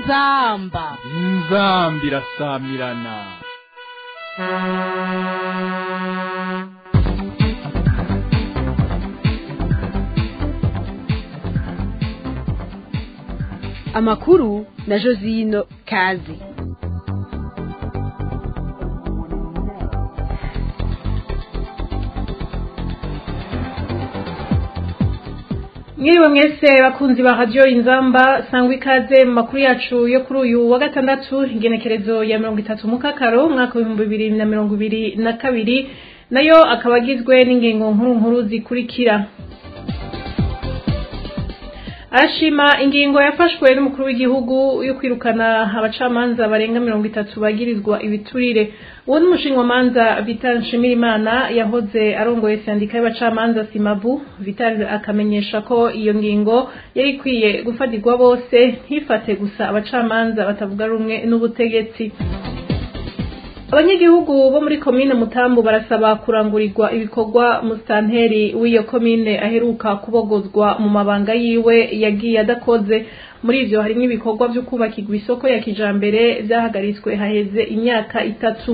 inzamba inzamba irasamirana amakuru na josino kazi mwiriwe mwese bakunzi ba radiyo inzamba sangwa ikaze mu makuru yacu yo kuri uyu wa gatandatu igenekerezo ya mirongo itatu mu kakaro umwaka w'ibihumbi bibiri na mirongo ibiri na kabiri nayo akaba agizwe n'ingingo nkuru nkuru zikurikira arashima ingingo yafashwe n'umukuru w'igihugu yo kwirukana abacamanza barenga mirongo itatu bagirizwa ibiturire uwo ni umushingamanza vital nshimirimana yahoze arongoye sandika y'abacamanza simabu vital akamenyesha ko iyo ngingo yari ikwiye gufatirwa bose ntifate gusa abacamanza batavuga rumwe n'ubutegetsi abanyagihugu bo muri komine mutambu barasaba kurangurirwa ibikorwa musitanteri w'iyo komine aheruka kubogozwa mu mabanga yiwe yagiye adakoze muri ivyo harimwo ibikorwa vyo kubakirwa isoko ya kijambere vyahagaritswe haheze imyaka itatu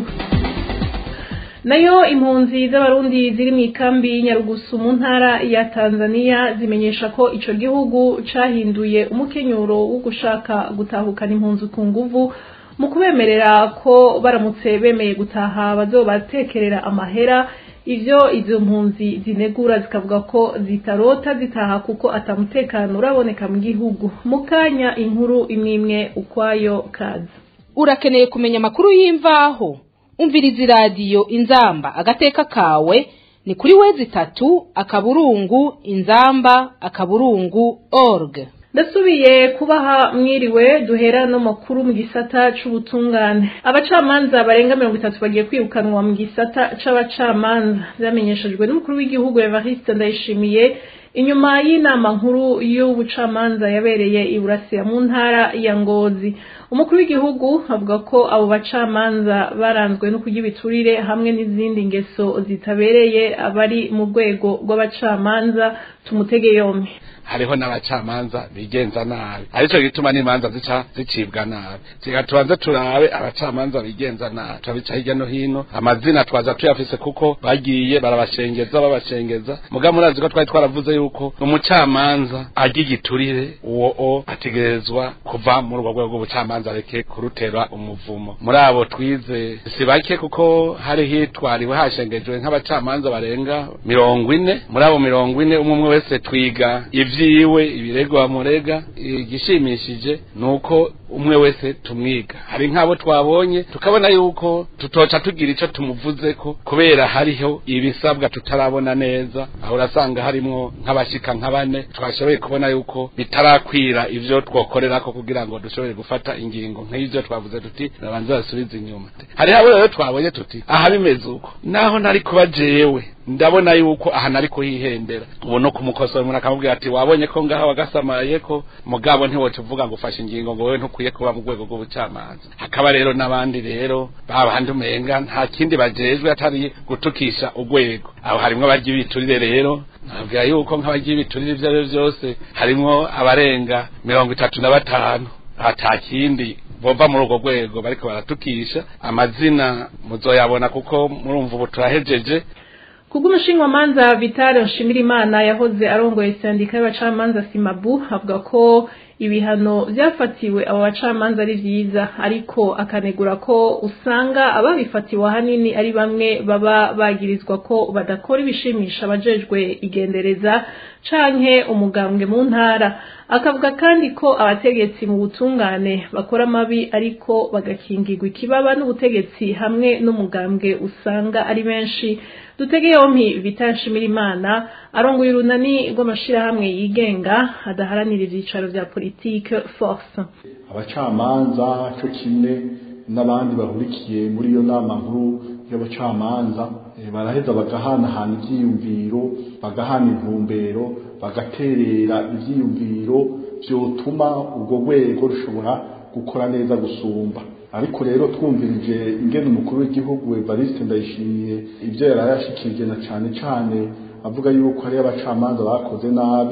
nayo impunzi z'abarundi ziri mu ikambi y'inyarugusu mu ntara ya tanzania zimenyesha ko ico gihugu cahinduye umukenyuro wo gushaka gutahukana impunzi ku nguvu mu kubemerera ko baramutse bemeye gutaha bazobatekerera amahera ivyo izo mpunzi zinegura zikavuga ko zitarota zitaha kuko atamutekano uraboneka mu gihugu mu kanya inkuru imwimwe ukwayo kazi urakeneye kumenya amakuru y'imvaho umviriza iradiyo inzamba agateka kawe ni kuri wezi itatu akaburungu inzamba akaburungu org ndasubiye kubaha mwiriwe duhera no makuru mu gisata c'ubutungane abacamanza barenga mirongo itatu bagiye kwirukanwa mu gisata c'abacamanza vyamenyeshejwe n'umukuru w'igihugu evariste ndayishimiye inyuma y'inama nkuru y'ubucamanza yabereye i burasira mu ntara ya ngozi umukuru w'igihugu avuga ko abo bacamanza baranzwe no kurya ibiturire hamwe n'izindi ngeso zitabereye abari mu rwego rw'abacamanza tumutege yombi hariho n'abacamanza bigenza nabi arico gituma n'imanza zica zicibwa nabi reka tubanze turabe abacamanza bigenza nabi turabica hirya no hino amazina twaza tuyafise kuko bagiye barabashengeza babashengeza muga murazi ko twari twaravuze yuko umucamanza arya igiturire uwo o ategerezwa kuva muri urwo rwego rw'ubucamanza areke kurutera umuvumo muri abo twize si bake kuko hari hitwariwe hashengejwe nk'abacamanza barenga mirongo ine muri abo mirongo ine umwe umwe wese twiga ivyiwe ibirego bamurega igishimishije nuko umwe wese tumwiga hari nk'abo twabonye tukabona yuko tutoca tugira ico tumuvuzeko kubera hariho ibisabwa tutarabona neza aho urasanga harimwo nk'abashika nka bane twashoboye kubona yuko bitarakwira ivyo twokorerako kugira ngo dushobore gufata ingingo nk'ivyo twavuze tuti nabanze basubize inyuma hariho abo rero twabonye tuti aha bimeze uko naho nari kuba jewe ndabona yuko aha nari kuhihembera ubu no kumukosora umuntu akamubwira ati wabonye ko ngaha wagasamaye ko mugabo ntiwoca uvuga ngo ufashe ingingo ngo wewe ntukwiye kuba mu rwego rw'ubucamanza hakaba rero n'abandi rero babandi umenga nta kindi bajejwe atari gutukisha urwego aho harimwo abarya ibiturire rero nabwira yuko nk'abarya ibiturire ivyo ari vyo vyose harimwo abarenga mirongo itatu na batanu ata kindi bova muri urwo rwego bariko baratukisha amazina muzoyabona kuko murumva ubu turahejeje kubw'umushingamanza vitale nshimirimana yahoze arongoye sendika y'abacamanza simabu avuga ko ibihano vyafatiwe abo bacamanza ari vyiza ariko akanegura ko usanga ababifatiwe ahanini ari bamwe baba bagirizwa ko badakora ibishimisha abajejwe igendereza canke umugambwe mu ntara akavuga kandi ko abategetsi mu butungane bakora amabi ariko bagakingirwa ikibaba n'ubutegetsi hamwe n'umugambwe usanga ari benshi dutege yompi bitanshimirimana arongoye urunani rw'amashirahamwe yigenga adaharanira ivyicaro vya politike force abacamanza co kimwe n'abandi bahurikiye muri iyo nama nkuru y'abacamanza baraheza bagahanahana ivyiyumviro bagahana intumbero bagaterera ivyiyumviro vyotuma urwo rwego rushobora gukora neza gusumba ariko rero twumvirije ingene umukuru w'igihugu Evariste Ndayishimiye ibyo yari yashikirije na cane cane avuga yuko hari abacamanza bakoze nabi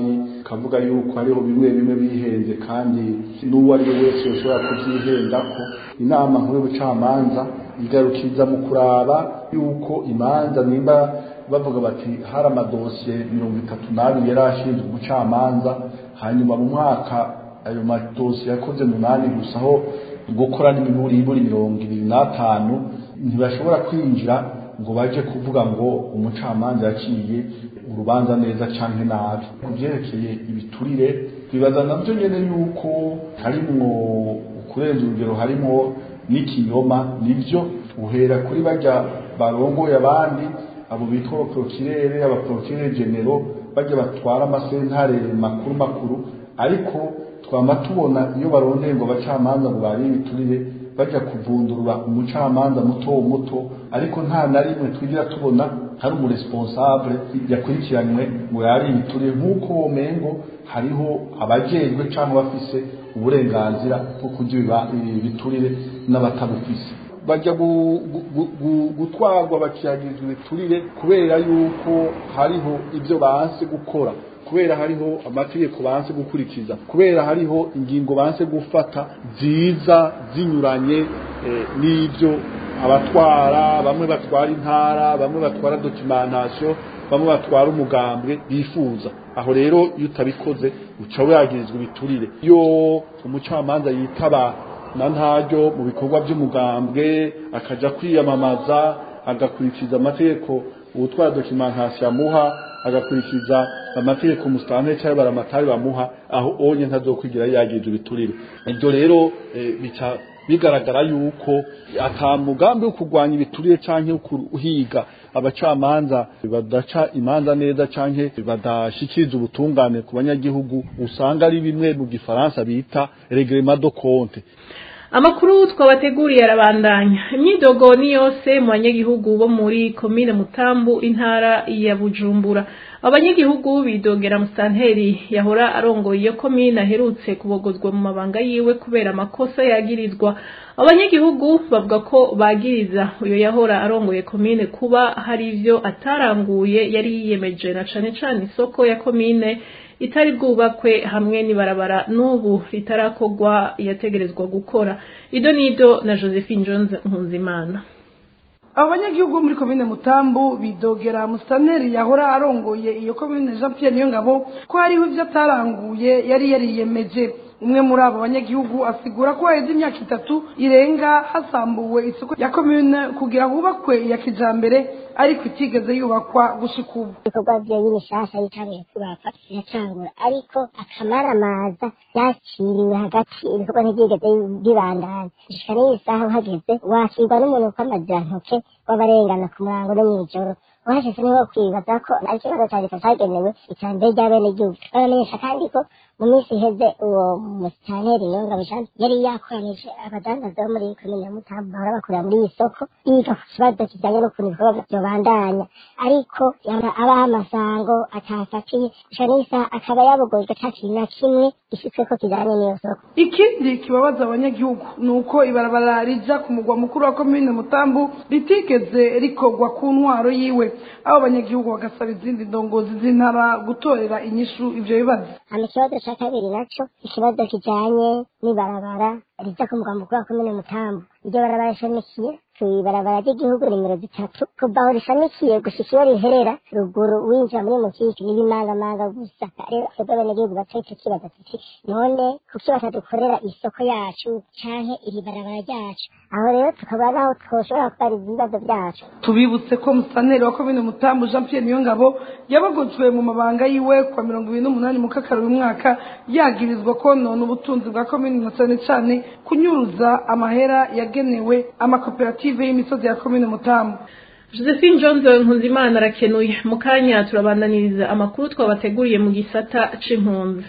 tukavuga yuko hariho bimwe bimwe bihenze kandi n'uwo ari we wese yoshobora kubyihendako inama nkuru y'ubucamanza igarukiriza mu kuraba yuko imanza nimba bavuga bati hari amadosiye mirongo itatu n'abiri yari ashinzwe umucamanza hanyuma mu mwaka ayo madosiye yakoze munani gusa aho gukora n'imiburiburi mirongo ibiri n'atanu ntibashobora kwinjira ngo baje kuvuga ngo umucamanza yaciye urubanza neza canke nabi ku vyerekeye ibiturire bibaza navyo nyene yuko harimwo kurenza urugero harimwo n'ikinyoma nivyo uhera kuri barya barongoye abandi abo bitwa abaprokirere abaprokirere genero barya batwara amasentare makuru makuru ariko twama tubona iyo barondeye ngo abacamanza ngo bari ibiturire bajya kuvundurura umucamanza muto muto ariko nta na rimwe twigira tubona hari umuresponsable yakurikiranywe ngo yari ibiturire nk'uko womengo hariho abajejwe cyangwa bafise uburenganzira bwo kurya ibiturire n'abatabufise bajya gutwarwa bakiyagirizwa ibiturire kubera yuko hariho ibyo banse gukora kubera hariho amategeko banse gukurikiza kubera hariho ingingo banse gufata nziza zinyuranye n'ibyo abatwara bamwe batwara intara bamwe batwara documentation bamwe batwara umugambwe bifuza aho rero iyo utabikoze uca wagirizwa ibiturire iyo umucamanza yitaba na ntaryo mu bikorwa by'umugambwe akaja kwiyamamaza agakurikiza amategeko ubutwara documentation amuha agakurikiza amategeko musitanteri cyangwa baramatari bamuha aho onye ntazokwigira yagirira ibiturire ibyo rero bica bigaragara yuko ata mugambi wo kurwanya ibiturire cyangwa kuhiga abacamanza badaca imanza neza cyangwa badashikiriza ubutungane ku banyagihugu usanga ari bimwe mu gifaransa bita regrema do compte amakuru twabateguriye arabandanya imyidogo ni yose mu banyagihugu bo muri komine mutambu intara ya bujumbura abanyagihugu bidogera musanteri yahora arongoye iyo komine aherutse kubogozwa mu mabanga yiwe kubera amakosa yagirizwa abanyagihugu bavuga ko bagiriza uyo yahora arongoye komine kuba hari ivyo ataranguye yari yiyemeje na cane cane isoko ya komine itari bwubakwe hamwe n'ibarabara n'ubu ritarakorwa yategerezwa gukora ido nido na josephine jones nkuzimana abo banyagihugu muri komine mutambu bidogera musaneri yahora arongoye iyo komine jean pierre niyongabo ko hariho ibyo ataranguye yari yariyemeje umwe muri abo banyagihugu asigura ko haheze imyaka itatu irenga hasambuwe isoko ya komine kugira hubakwe iya kijambere ariko itigeze yubakwa gushika ubu ibikorwa vyiwe bishasha yitanguye kubaka biracangura ariko akamaramaza yakiriwe hagati ibikorwa ntivyigeze bibandanya gushika n'iyi saha uhageze wakirwa n'umuntu kw'amazirantoke w'abarengana ku murango no mw'ijoro uhashitse niho kwibaza ko ari ikibazo ca leta cagenewe iterambere ry'abenegihugu baramenyesha kandi ko mu minsi iheze uwo musitanteri niyongabo jean yari yakoranije abadandaza bo muri komine ya mutambo bahora bakorera muri iyi soko biga ku kibazo kijanye n'ukuntu ibikorwa vyobandanya ariko abaha amasango atafatiye gushika n'isaha akaba yabogojwe ata kintu na kimwe gishitsweko kijanye n'iyo soko ikindi kibabaza abanyagihugu ni uko ibarabara rija ku mugwa mukuru wa komine mutambu ritigeze rikorwa ku ntwaro yiwe abo abanyagihugu bagasaba izindi ndongozi z'intara gutorera inyishu ivyo bibazo hama ikibazo ca kabiri naco ikibazo kijanye n'ibarabara rija ku mugwa mukuru wa komine mutambu iryo barabara rishamikiye kw'ibarabara ry'igihugu nimero zitatu kuva aho rishamikiye gushika iyo riherera ruguru winjira muri mukiki n'ibimangamanga gusa rero twebwe abenegihugu bato ico kibazo tuti none kuki batadukorera isoko yacu canke iri barabara ryacu aho rero tukaba naho twoshobora kubariza ibibazo vyacu tubibutse ko musaneri wa komine mutambu jean pierre niyongabo yabogojwe mu mabanga yiwe kwa mirongo ibiri n'umunani mu kakaro uyu mwaka yagirizwa konona ubutunzi bwa komine na cane cane kunyuruza amahera yagenewe amakoperative y'imisozi ya komine mutambu josephine jones nkuzimana arakenuye mu kanya turabandaniriza amakuru twabateguriye mu gisata c'impunzi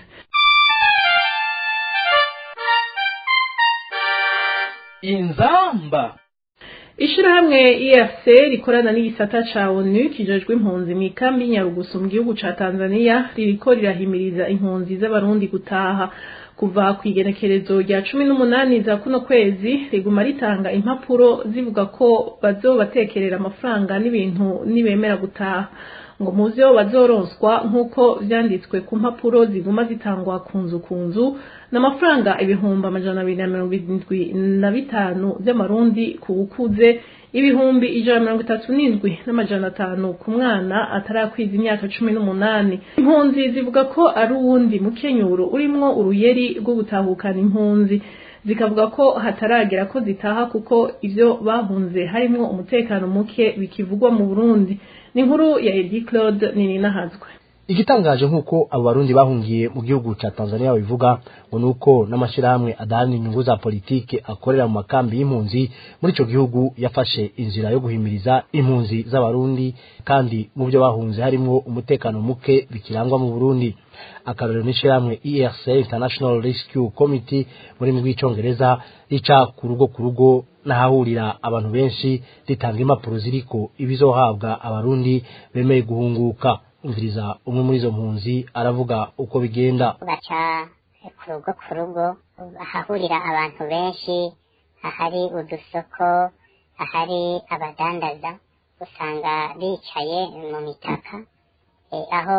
inzamba ishirahamwe efc rikorana n'igisata ca onu kijejwe impunzi mu ikambi y'inyarugusu mu gihugu ca tanzania ririko rirahimiriza impunzi z'abarundi gutaha kuva ku igenekerezo rya cumi n'umunani za kuno kwezi riguma ritanga impapuro zivuga ko bazobatekerera amafaranga n'ibintu nibemera gutaha ngo muvyo bazoronswa nk'uko vyanditswe ku mpapuro ziguma zitangwa ku nzu ku nzu n'amafaranga ibihumbi amajana abiri na mirongo irindwi na bitanu vy'amarundi ku wukuze ibihumbi ijana mirongo itatu n'indwi n'amajana atanu ku mwana atarakwiza imyaka cumi n'umunani impunzi zivuga ko ari uwundi mukenyuro urimwo uruyeri rwo gutahukana impunzi zikavuga ko hataragera ko zitaha kuko ivyo bahunze harimwo umutekano muke bikivugwa mu Burundi ni inkuru ya Edi Claude Nininahazwe igitangaje nk'uko abo barundi bahungiye mu gihugu ca tanzania babivuga ngo ni uko n'amashyirahamwe adaharanira inyungu za politike akorera mu makambi y'impunzi muri ico gihugu yafashe inzira yo guhimiriza impunzi z'abarundi kandi mu byo bahunze harimwo umutekano muke bikirangwa mu burundi akarorero n'ishyirahamwe erc international rescue committee muri rurimi rw'icongereza rica ku rugo ku rugo n'ahahurira abantu benshi ritanga impapuro ziriko ibizohabwa abarundi bemeye guhunguka umviriza umwe muri izo mpunzi aravuga uko bigenda baca ku rugo ku rugo ahahurira abantu benshi ahari udusoko ahari abadandaza usanga bicaye mu mitaka eh, aho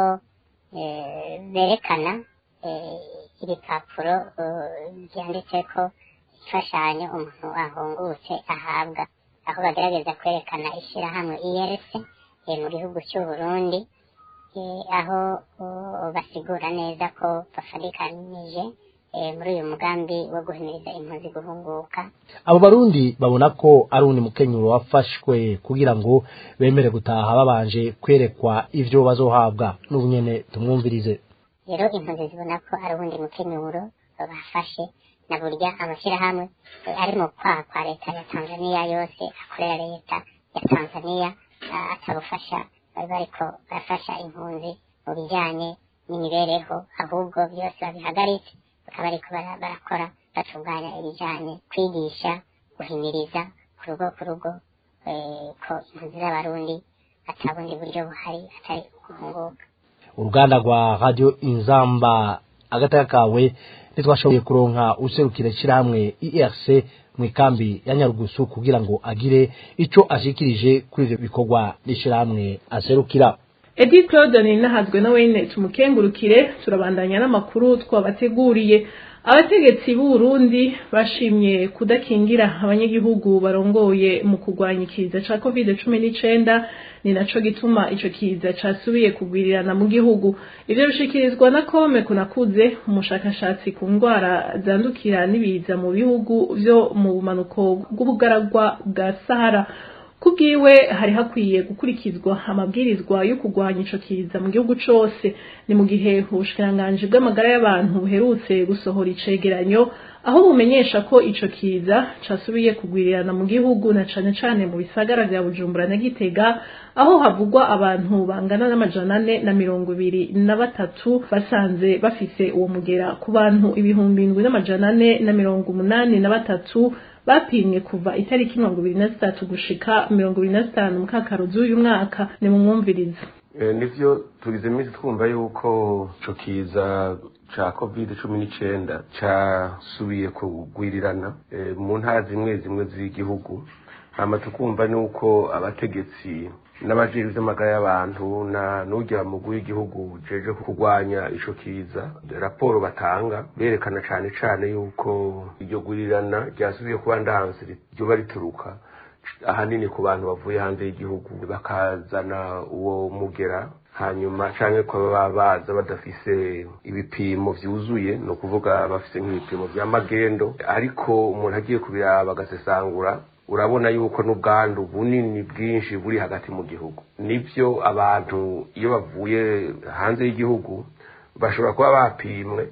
eh, berekana eh, ibipapuro eh, byanditseko imfashanyo umuntu ahungutse ahabwa aho bagerageza kwerekana ishyirahamwe IRC eh, mu gihugu cy'u Burundi eh, aho uh, basigura neza ko bafarikanije eh, muri uyu mugambi wo guhimiriza impunzi guhunguka abo barundi babona ko ari undi mukenyuro wafashwe kugira ngo bemere gutaha babanje kwerekwa ivyo bazohabwa n'ubu nyene tumwumvirize rero impunzi zibona ko ari ubundi mukenyuro bafashe na burya amashyirahamwe eh, ari mu kwaha kwa leta ya tanzania yose akorera leta ya tanzania ah, atabufasha bari bariko barafasha impunzi mu bijanye n'imibereho ahubwo byose babihagaritse bakaba bariko bara- barakora batunganya ibijanye kwigisha guhimiriza ku rugo ku rugo eh, ko impunzi z'abarundi ata bundi buryo buhari atari guhunguka uruganda rwa radio inzamba agataka kawe ntitwashoboye kuronka userukira ishyirahamwe erc mu ikambi ya nyarugusu kugira ngo agire ico ashikirije kuri ivyo bikorwa n'ishyirahamwe aserukira Edi Claude Nininahazwe na wene tumukengurukire turabandanya n'amakuru twabateguriye abategetsi b'u Burundi bashimye kudakingira abanyagihugu barongoye mu kurwanya ikiza ca COVID-19 ni naco gituma ico kiza casubiye kugwirirana mu gihugu ivyo bishikirizwa na Kome kunakuze umushakashatsi ku ndwara zandukira n'ibiza mu bihugu vyo mu bumanuko bw'ubugaragwa bwa Sahara kubwiwe hari hakwiye gukurikizwa amabwirizwa yo kurwanya ico kiza mu gihugu cose ni mu gihe ubushikiranganji bw'amagara y'abantu buherutse gusohora icegeranyo aho bumenyesha ko ico kiza casubiye kugwirirana mu gihugu na cane cane mu bisagara vya Bujumbura na Gitega aho havugwa abantu bangana n'amajana ane na mirongo ibiri na batatu basanze bafise uwo mugera ku bantu ibihumbi indwi n'amajana ane na mirongo umunani na batatu bapimwe kuva itariki mirongo ibiri na zitatu gushika mirongo ibiri na zitanu mu kakaro z'uyu mwaka ni mu mwumvirizo Eh, nivyo tugize iminsi twumva yuko ico kiza ca covid cumi n'icenda casubiye kugwirirana eh, mu ntara zimwe zimwe z'igihugu hama tukumva nuko abategetsi n'abajejwe ivy'amagara y'abantu na n'urya mugwi w'igihugu jeje kurwanya ico kiza raporo batanga berekana cane cane yuko iryo gwirirana ryasubiye kuba ndanse ryoba rituruka ahanini ku bantu bavuye hanze y'igihugu bakazana uwo mugera hanyuma canke ko baba baza badafise ibipimo vyuzuye ni ukuvuga bafise nk'ibipimo vya magendo ariko umuntu agiye kubiraba agasesangura urabona yuko n'ubwandu bunini bwinshi buri hagati mu gihugu nivyo abantu iyo bavuye hanze y'igihugu bashobora kuba bapimwe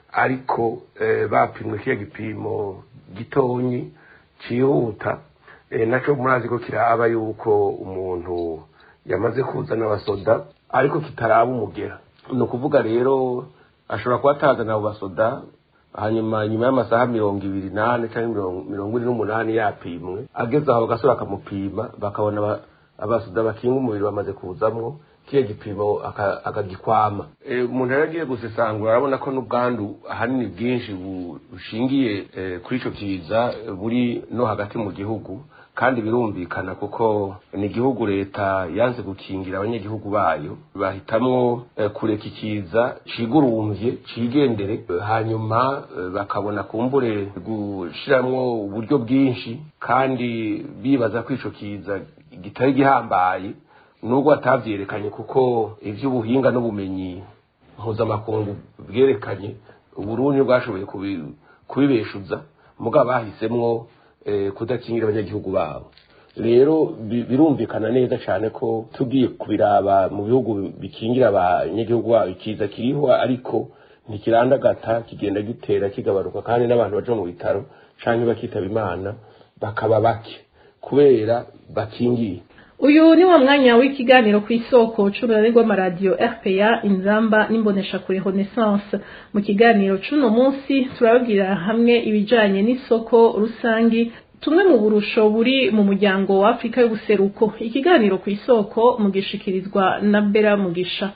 ariko eh, bapimwe kiya gipimo gitonyi cihuta eh, naco murazi ko kiraba yuko umuntu yamaze kuzana abasoda ariko kitaraba umugera ni ukuvuga rero ashobora kuba atazana abo basoda hanyuma nyuma y'amasaha mirongo ibiri n'ane cyangwa mirongo- mirongo ine n'umunani yapimwe ageze aho bagasura bakamupima bakabona aba- abasuda bakinga umubiri bamaze kuzamwo kiya gipimo aka- akagikwama Eh, umuntu rero agiye gusesangura arabona ko n'ubwandu ahanini bwinshi bu- bushingiye eh, kuri ico kiza eh, buri no hagati mu gihugu kandi birumvikana kuko ni igihugu leta yanze gukingira abanyagihugu bayo bahitamwo eh, kureka ikiza cigurumvye cigendere eh, hanyuma eh, bakabona kumbure gushiramwo uburyo bwinshi kandi bibaza ko ico kiza gitari gihambaye nubwo atavyerekanye kuko ivy'ubuhinga n'ubumenyi mpuzamakungu bwerekanye uburundi bwashoboye kubi- kubibeshuza mugabo bahisemwo eh, kudakingira abanyagihugu babo rero bi- birumvikana neza cyane ko tugiye kubiraba mu bihugu bikingira abanyagihugu babo ikiza kiriho ariko ntikirandagata kigenda gitera kigabanuka kandi n'abantu baja mu bitaro canke bakitaba imana bakaba bake kubera bakingiye uyu ni wo mwanya w'ikiganiro ku isoko c'ururari rw'amaradiyo rpa inzamba n'imboneshakure renaissance mu kiganiro c'uno munsi turababwira hamwe ibijanye n'isoko rusangi tumwe mu burusho buri mu muryango wa afurika y'ubuseruko ikiganiro ku isoko mugishikirizwa na bera mugisha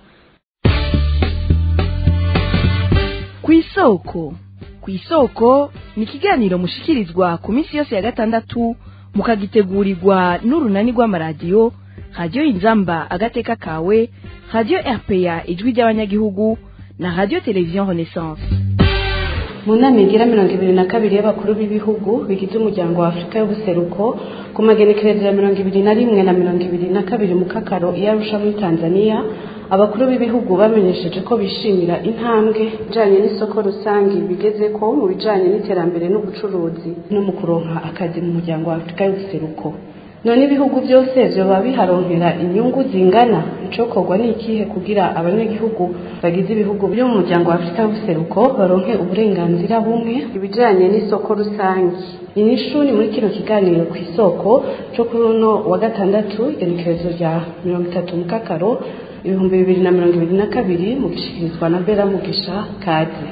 ku isoko ku isoko ni ikiganiro mushikirizwa ku minsi yose ya gatandatu mukagitegurirwa n'urunani rw'amaradiyo radiyo inzamba agateka kawe radiyo rpa ijwi ry'abanyagihugu na radiyo televiziyo renaissance mu nama igira mirongo ibiri na kabiri y'abakuru b'ibihugu bigize umuryango wa afurika y'ubuseruko ku magenekerezo ya mirongo ibiri na rimwe na mirongo ibiri na kabiri mu kakaro iyo arusha muri tanzania abakuru b'ibihugu bamenyesheje ko bishimira intambwe ijanye n'isoko rusange bigeze ko mu bijanye n'iterambere n'ubucuruzi no mu kuronka akazi mu muryango wa afurika y'ubuseruko none ibihugu byose vyoba biharonkera inyungu zingana icokorwa ni ikihe kugira abanyagihugu bagize ibihugu byo mu muryango wa afurika y'ubuseruko baronke uburenganzira bumwe ibijanye n'isoko rusange inyishu ni muri kino kiganiro ku isoko co kuri uno wa gatandatu igenekerezo rya mirongo itatu mu kakaro ibihumbi bibiri na mirongo ibiri na kabiri mu gishikirizwa na bera mugisha kazi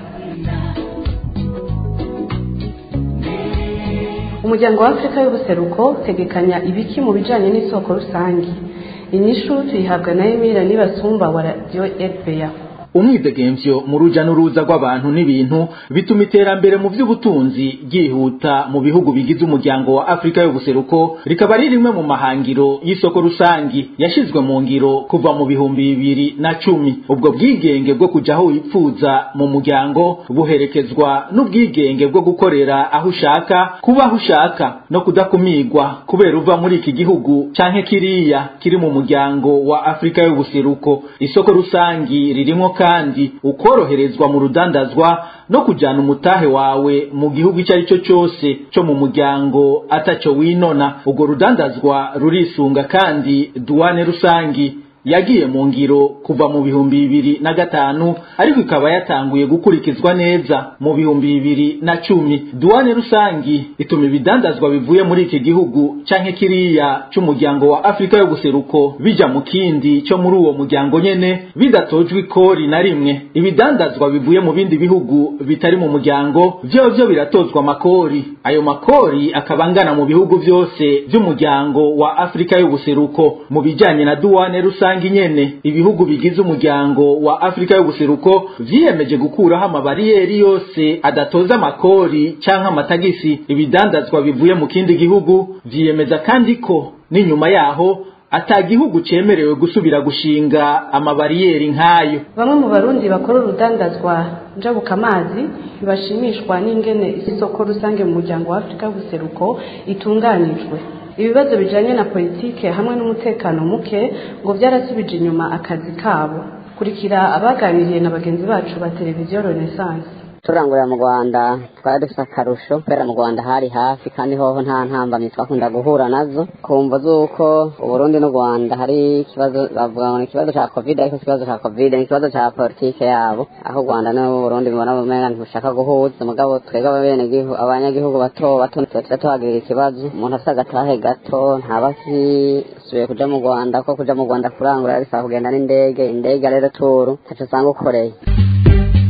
umuryango wa afurika y'ubuseruko utegekanya ibiki mu bijanye n'isoko rusange inyishu tuyihabwa na emira nibasumba wa radiyo rba umwidegemvyo mu ruja n'uruza rw'abantu n'ibintu bituma iterambere mu vy'ubutunzi ryihuta mu bihugu bigize umuryango wa Afrika y'ubuseruko rikaba ari rimwe mu mahangiro y'isoko rusangi yashizwe mu ngiro kuva mu bihumbi bibiri na cumi ubwo bwigenge bwo kuja aho wipfuza mu muryango buherekezwa n'ubwigenge bwo gukorera aho ushaka kuba aho ushaka no kudakumirwa kubera uva muri iki gihugu canke kiriya kiri mu muryango wa Afrika y'ubuseruko isoko rusangi ririmwo kandi ukoroherezwa mu rudandazwa no kujana umutahe wawe mu gihugu icyo ari cyo cyose cyo mu muryango ataco winona ubwo rudandazwa rurisunga kandi duwane rusangi yagiye mu ngiro kuva mu bihumbi bibiri na gatanu ariko ikaba yatanguye gukurikizwa neza mu bihumbi bibiri na cumi duwane rusangi ituma ibidandazwa bivuye muri iki gihugu canke kiriya c'umuryango wa afurika y'ubuseruko bija mu kindi co muri uwo muryango nyene bidatojwe ikori na rimwe ibidandazwa bivuye mu bindi bihugu bitari mu muryango vyovyo biratozwa amakori ayo makori akaba angana mu bihugu vyose vy'umuryango wa afurika y'ubuseruko mu bijanye na duwane rusangi rusange nyene ibihugu bigize umuryango wa Afrika y'ubuseruko vyiyemeje gukuraho amabariyeri yose adatoza amakori canke amatagisi ibidandazwa bivuye mu kindi gihugu vyiyemeza kandi ko n'inyuma yaho ata gihugu cemerewe gusubira gushinga amabariyeri nk'ayo bamwe mu barundi bakora urudandazwa njabuka amazi ntibashimishwa n'ingene isoko rusange mu muryango wa afurika y'ubuseruko itunganijwe ibibazo bijanye na politike hamwe n'umutekano muke ngo byarasubije inyuma akazi kabo kurikira abaganiriye na bagenzi bacu ba televiziyo renaissance turangurira mu rwanda twari dufite akarusho kubera mu rwanda hari hafi kandi hoho nta ntambamyi twakunda guhura nazo kumva z'uko uburundi n'u rwanda hari ikibazo bavuga ngo ni ikibazo cya covid ariko si ikibazo cya covid ni ikibazo cya politike yabo aho u rwanda n'uburundi bibona bumenga ntibushaka guhuza mugabo twebwe abenegihugu abanyagihugu bato bato tuba tuhagirira ikibazo umuntu afite agatahe gato ntaba akisubiye kuja mu rwanda ko kuja mu rwanda kurangura bisaba kugenda n'indege indege rero turu ntaco usanga ukoreye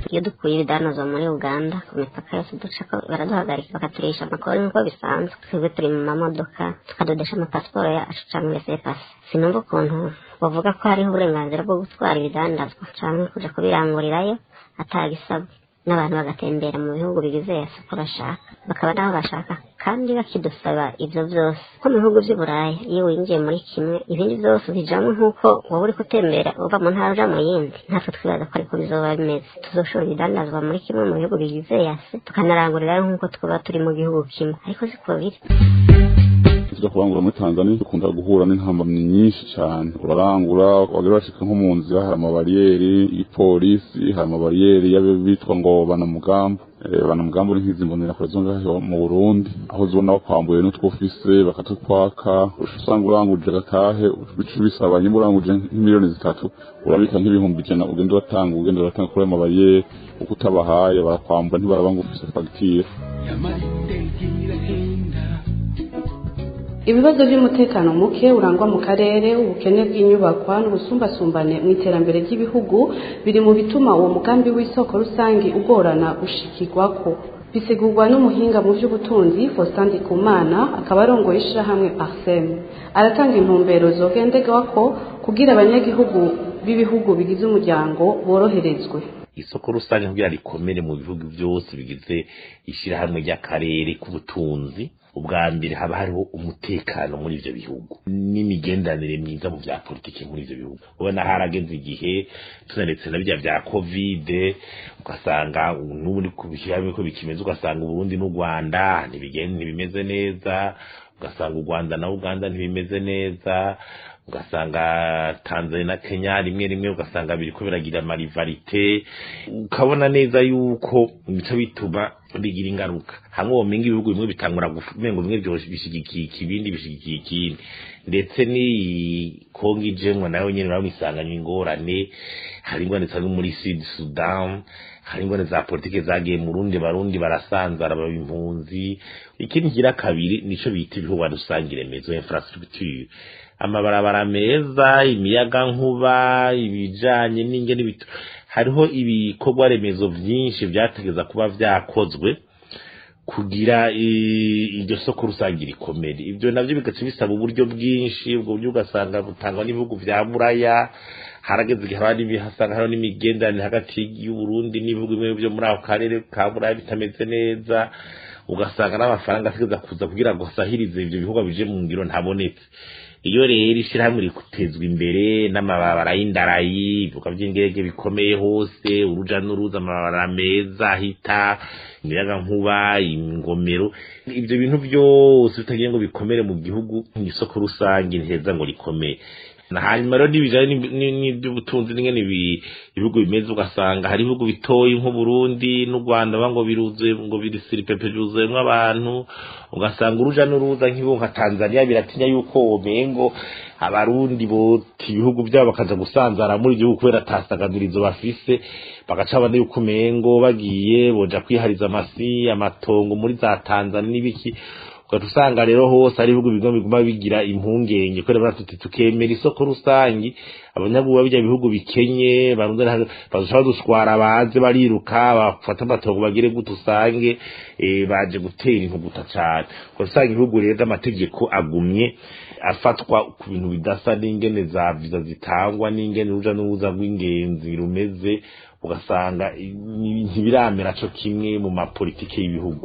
iyo dukuye ibidanozwa muri uganda ku mipaka yose ducako baraduhagarika bakaturisha amakori nk'uko bisanzwe twebwe turi mu mamodoka tukadodesha amapasiporo yacu cyangwa resepasi sinumva ukuntu bavuga ko hariho uburenganzira bwo gutwara ibidandazwa cyangwa kuja kubirangurirayo atagisabwe n'abantu bagatembera mu bihugu bigize yose uko bashaka bakaba n'aho bashaka kandi bakidusaba ibyo byose nko mu bihugu by'i buraya iyo winjiye muri kimwe ibindi byose ubijamo nk'uko wowe uri gutembera uva mu ntara uja mu yindi natwe twibaza ko ariko bizoba bimeze tuzoshora ibidandazwa muri kimwe mu bihugu bigize yase tukanarangurirayo nk'uko twaba turi mu gihugu kimwe ariko siko biri tujya kurangura muri tanzania dukunda guhura n'intambamyi nyinshi cyane urarangura wagira bashika nko mu nzira hari amabariyeri y'ipolisi hari amabariyeri y'abitwa ngo banamugambo banamugambo ni nk'izi mbonerakure zo ngaho mu burundi aho zibona bakwambuye n'utwo ufise bakatukwaka usanga uranguje gatahe bica bisaba nyimba uranguje nk'imiliyoni zitatu urabika nk'ibihumbi ijana ugenda uratanga ugenda uratanga kuri ayo mabariyeri uko utabahaye barakwambura ntibaraba ngo ufise fagitire ibibazo by'umutekano muke urangwa mu karere ubukene bw'inyubakwa n'ubusumbasumbane mu iterambere ry'ibihugu biri mu bituma uwo mugambi w'isoko rusange ugorana gushikirwako bisigurwa n'umuhinga mu by'ubutunzi Faustin Ndikumana akaba arongoye ishyirahamwe Parsem aratanga intumbero zogenderwako kugira abanyagihugu b'ibihugu bigize umuryango boroherezwe isoko rusange kugira rikomere mu bihugu byose bigize ishyirahamwe ry'akarere k'ubutunzi ubwa mbere haba hariho umutekano muri ivyo bihugu n'imigenderanire myiza mu vya politiki muri ivyo bihugu ubona harageze igihe tunaretse na birya vya kovide ugasanga n'ubu ni kubishyirahamwe ko bikimeze ugasanga uburundi n'u rwanda ntibimeze neza ugasanga u rwanda na uganda ntibimeze neza ugasanga tanzania na kenya rimwe rimwe ugasanga biriko biragira amarivarite ukabona neza yuko bica bituma bigira ingaruka hamwe womenga ibihugu bimwe bitangura gumengo bimwe bishigikiye ikibindi bishigikiye ikindi ndetse ni kongo ijemwe nayo nyene bamwisanganywa ingorane hari ingorane zisanga muri sud sudan hari ingorane za politike zagiye mu rundi barundi barasanzara baba impunzi ikindi kigira kabiri nico bita ibihugu rusange remezo infrastructure amabarabara meza imiyaga nkuba ibijanye n'ingene bitu hariho ibikorwa remezo vyinshi vyategeza kuba vyakozwe kugira iryo soko rusange rikomere ibyo navyo bigaca bisaba uburyo bwinshi ubwo buryo ugasanga butangwa n'ibihugu vya buraya harageze igihe haba hasanga hariho n'imigenderanire hagati y'uburundi n'ibihugu bimwe vyo muri ako karere ka buraya bitameze neza ugasanga n'amafaranga ategeza kuza kugira ngo asahirize ivyo bihugu bije mu ngiro ntabonetse iyo rero ishyirahamwe rikutezwa imbere n'amababara y'indarayi ibibuga by'indege bikomeye hose uruja n'uruza amabara meza ahita imiyaga nkuba ingomero ibyo bintu byose bitagiye ngo bikomere mu gihugu isoko rusange ntiheza ngo rikomeye na hanyuma rero n'ibijanye n'iby'ubutunzi n'ingene ibihugu bimeze ugasanga hari ibihugu bitoyi nk'uburundi n'u rwanda ngo biruzuye ngo birisiripepe byuzuyemwo abantu ugasanga uruja n'uruza nk'ibihugu nka tanzania biratinya yuko womengo abarundi bota ibihugu byabo bakaja gusanzara muri igihugu kubera atasaganirizo bafise bagaca babona yuko umengo bagiye boja kwihariza amasi amatongo muri za tanzania n'ibiki ugaca usanga rero hose hari ibihugu bigomba biguma bigira impungenge kubera baratuti tukemera isoko rusangi abanyabuba bijya bihugu bikenye bazoca badushwara baze bariruka bafata amatongo bagire gute usange baje gutera intuguta cane usanga ibihugu rero amategeko agumye afatwa ku bintu bidasa n'ingene za viza zitangwa n'ingene uruja n'uruza rw'ingenzi rumeze ugasanga ntibiramera co kimwe mu mapolitike y'ibihugu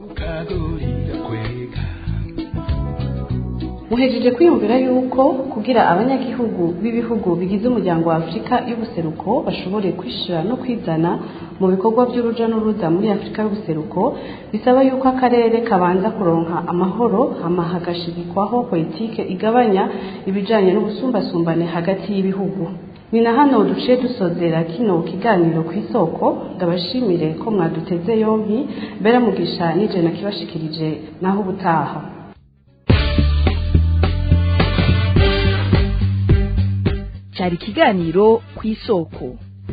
muhejeje kwiyumvira yuko kugira abanyagihugu b'ibihugu bigize umuryango wa afurika y'ubuseruko bashobore kwishira no kwizana mu bikorwa by'uruja n'uruza muri afurika y'ubuseruko bisaba yuko akarere kabanza kuronka amahoro hama hagashigikwaho politike igabanya ibijanye n'ubusumbasumbane hagati y'ibihugu ni na hano duciye dusozera kino kiganiro ku isoko ndabashimire ko mwaduteze yompi mbere mugisha nije nakibashikirije naho ubutaha cyari ikiganiro ku isoko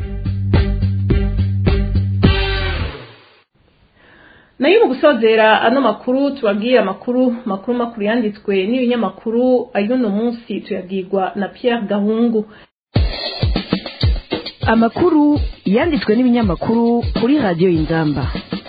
nayo mu gusozera ano makuru tubabwire amakuru makuru makuru yanditswe n'ibinyamakuru ay'uno munsi tuyabwirwa na Pierre Gahungu amakuru yanditswe n'ibinyamakuru kuri radiyo y'inzamba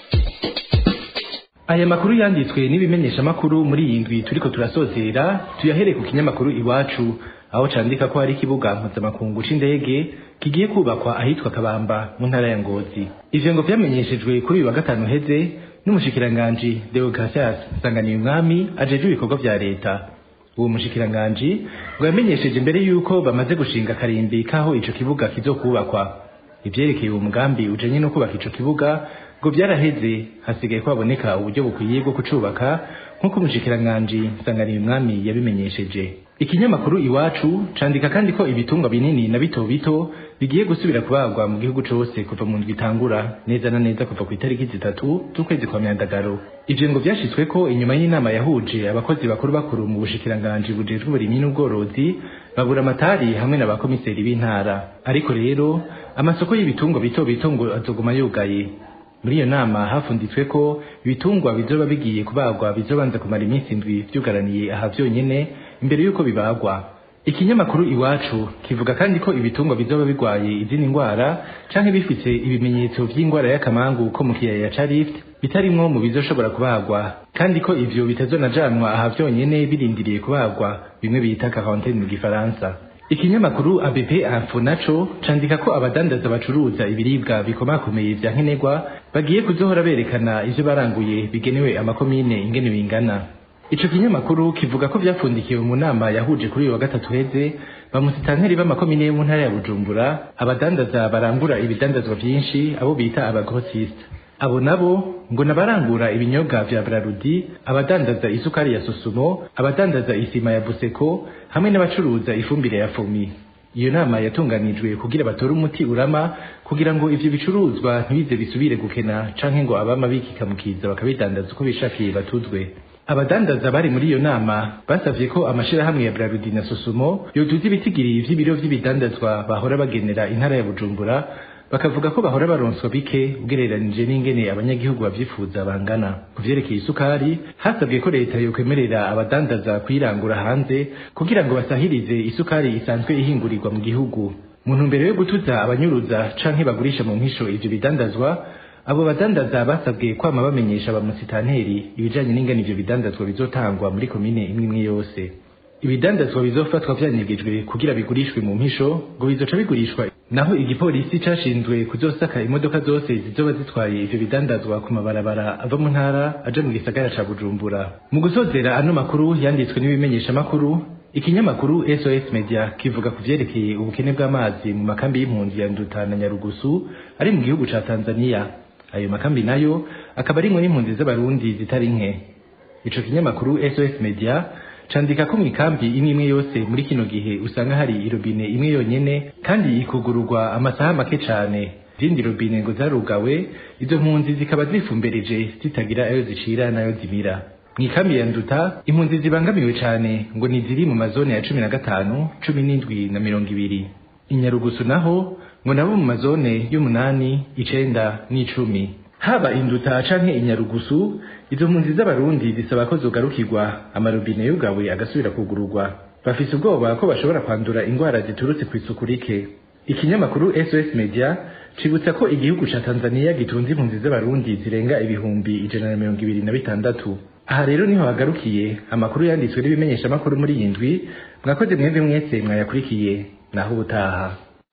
aya makuru yanditswe n'ibimenyeshamakuru muri iyi ndwi turiko turasozera tuyahereye ku kinyamakuru iwacu aho candika ko hari ikibuga mpuzamakungu c'indege kigiye kubakwa ahitwa kabamba mu ntara ya ngozi ivyo ngo vyamenyeshejwe kuri uyu wa gatanu uheze n'umushikiranganji deogratias nsanganiye umwami ajejwe ibikorwa vya leta uwo mushikiranganji ngo yamenyesheje imbere yuko bamaze gushinga akarimbi k'aho ico kibuga kizokubakwa ivyerekeye uwo mugambi ujanye no kubaka ico kibuga ngo vyaraheze hasigaye ko haboneka uburyo bukwiye bwo kucubaka nk'uko umushikiranganji nsanganiye umwami yabimenyesheje ikinyamakuru iwacu candika kandi ko ibitungwa binini na bito bito bigiye gusubira kubagwa mu gihugu cose kuva mu ndwi itangura neza na neza kuva ku itariki zitatu z'ukwezi kwa myandagaro ivyo ngo vyashitsweko inyuma y'inama yahuje abakozi bakuru bakuru mu bushikiranganji bujejwe uburimyi n'ubworozi babura amatari hamwe n'abakomiseri b'intara ariko rero amasoko y'ibitungwa bito bito ngo azoguma yugaye muri iyo nama hafunditswe ko ibitungwa bizoba bigiye kubagwa bizobanza kumara iminsi indwi vyugaraniye aha vyonyene imbere y'uko bibagwa ikinyamakuru iwacu kivuga kandi ko ibitungwa bizoba bigwaye izindi ngwara canke bifise ibimenyetso vy'ingwara y'akamangu ko mu kiyaya ca Rift bitarimwo mu bizoshobora kubagwa kandi ko ivyo bitazonajanwa aha vyonyene birindiriye kubagwa bimwe bita quarantaine mu gifaransa ikinyamakuru ABP Info naco candika ko abadandaza bacuruza ibiribwa bikomakomeye vya nkenerwa bagiye kuzohora berekana ivyo baranguye bigenewe amakomine ingene bingana ico kinyamakuru kivuga ko vyafundikiwe mu nama yahuje kuri uyu wa gatatu heze bamusitanteri b'amakomine yo mu ntara ya Bujumbura abadandaza barangura ibidandazwa vyinshi abo bita abagrossiste abo nabo ngo nabarangura ibinyobwa vya Brarudi abadandaza isukari ya Sosumo abadandaza isima ya Buseko hamwe n'abacuruza ifumbire ya Fomi iyo nama yatunganijwe kugira batore umuti urama kugira ngo ivyo bicuruzwa ntibize bisubire gukena canke ngo abama bikikamukiza bakabidandaza uko bishakiye batuzwe abadandaza bari muri iyo nama basavye ko amashirahamwe ya Brarudi na Sosumo yoduza ibitigiri vy'ibiro vy'ibidandazwa bahora bagenera intara ya Bujumbura bakavuga ko bahora baronswa bike ugereranije n'ingene abanyagihugu bavyifuza bangana ku vyerekeye isukari hasabwe ko leta yokwemerera abadandaza kuyirangura hanze kugira ngo basahirize isukari isanzwe ihingurirwa mu gihugu mu ntumbero yo gutuza abanyuruza canke bagurisha mu mpisho ivyo bidandazwa abo badandaza basabwe kwama bamenyesha abamusitanteri ibijanye n'ingene ivyo bidandazwa bizotangwa muri komine imwe imwe yose ibidandazwa bizofatwa vyanyegejwe kugira bigurishwe mu mpisho ngo bizoca bigurishwa naho igipolisi cashinzwe kuzosaka imodoka zose zizoba zitwaye ivyo bidandazwa ku mabarabara ava mu ntara aja mu gisagara ca Bujumbura mu gusozera ano makuru yanditswe n'ibimenyesha makuru ikinyamakuru SOS Media kivuga ku vyerekeye ubukene bw'amazi mu makambi y'impunzi ya Nduta na Nyarugusu ari mu gihugu ca Tanzania ayo makambi nayo akaba arimwe n'impunzi z'abarundi zitari nke ico kinyamakuru SOS Media candika ko mw'ikambi imwe imwe yose muri kino gihe usanga hari irobine imwe yonyene kandi ikugururwa amasaha make cane izindi robine ngo zarugawe izo mpunzi zikaba zifumbereje zitagira ayo zicira n'ayo zimira mw'ikambi ya nduta impunzi zibangamiwe cane ngo ni ziri mu mazone ya cumi na gatanu cumi n'indwi na mirongo ibiri inyarugusu naho ngo nabo mu mazone y'umunani icenda n'icumi haba induta canke inyarugusu izo mpunzi z'abarundi zisaba ko zogarukirwa amarobine yugawe agasubira kugururwa bafise ubwoba ko bashobora kwandura ingwara ziturutse ku isuku rike ikinyamakuru SOS Media cibutsa ko igihugu ca Tanzania gitunze impunzi z'abarundi zirenga ibihumbi ijana na mirongo ibiri na bitandatu aha rero niho hagarukiye amakuru yanditswe n'ibimenyesha makuru muri iyi ndwi mwakoze mwebwe mwese mwayakurikiye naho ubutaha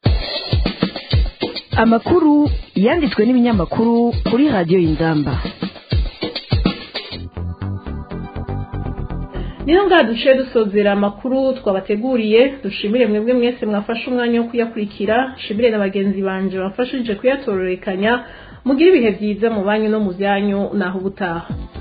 amakuru yanditswe n'ibinyamakuru kuri radiyo y'inzamba niho ngaha duciye dusozera amakuru twabateguriye dushimire mwebwe mwese mwafashe umwanya wo kuyakurikira shimire na bagenzi banje bafashije kuyatororekanya mugire ibihe byiza mu banyu no mu byanyu naho ubutaha